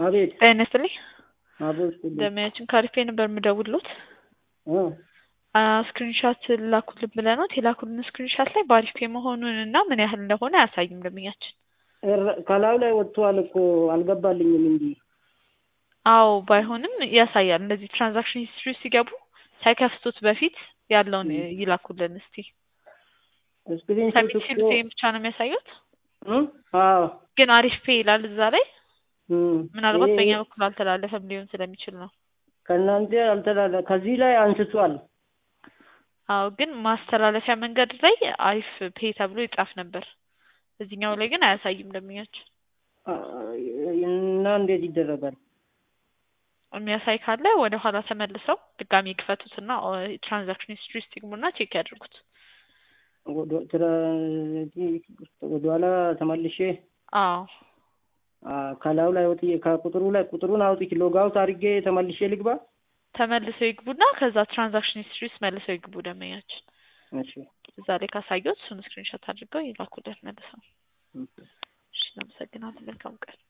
አቤት ጤና ይስጥልኝ። አቤት ደሚያችን ካሪፌ ነበር የምደውልሎት ስክሪንሻት ላኩልን ብለናት የላኩልን ስክሪንሻት ላይ በአሪፍ መሆኑን እና ምን ያህል እንደሆነ አያሳይም ደንበኛችን። ከላዩ ላይ ወጥቷል እኮ አልገባልኝም እንጂ አዎ ባይሆንም ያሳያል። እንደዚህ ትራንዛክሽን ሂስትሪ ሲገቡ ሳይከፍቱት በፊት ያለውን ይላኩልን እስቲ። ስክሪንሾት ሰሚት እኮ ሲሉት ይሄን ብቻ ነው የሚያሳዩት፣ እም? አዎ ግን አሪፍ ፔ ይላል እዛ ላይ። እም። ምናልባት ይሄ በእኛ በኩል አልተላለፈም ሊሆን ስለሚችል ነው። ከእናንተ አልተላለ ከዚህ ላይ አንስቷል። አዎ ግን ማስተላለፊያ መንገድ ላይ አሪፍ ፔ ተብሎ ይጻፍ ነበር። እዚህኛው ላይ ግን አያሳይም ደንበኛችን። እና እንዴት ይደረጋል? የሚያሳይ ካለ ወደ ኋላ ተመልሰው ድጋሚ ይክፈቱትና ትራንዛክሽን ሂስትሪ ውስጥ ይግቡና ቼክ ያድርጉት። ወደ- ትራ- ወደኋላ ተመልሼ አዎ አ፣ ከላዩ ላይ ወጥቼ ከቁጥሩ ላይ ቁጥሩን አውጥቼ ሎጋውት አድርጌ ተመልሼ ልግባ። ተመልሰው ይግቡና ከዛ ትራንዛክሽን ሂስትሪ ውስጥ መልሰው ይግቡ ደንበኛችን። እሺ እዛ ላይ ካሳየሁት እሱን ስክሪንሾት አድርገው ይላኩለት መልሰው። እሺ፣ አመሰግናለሁ። መልካም ቀን።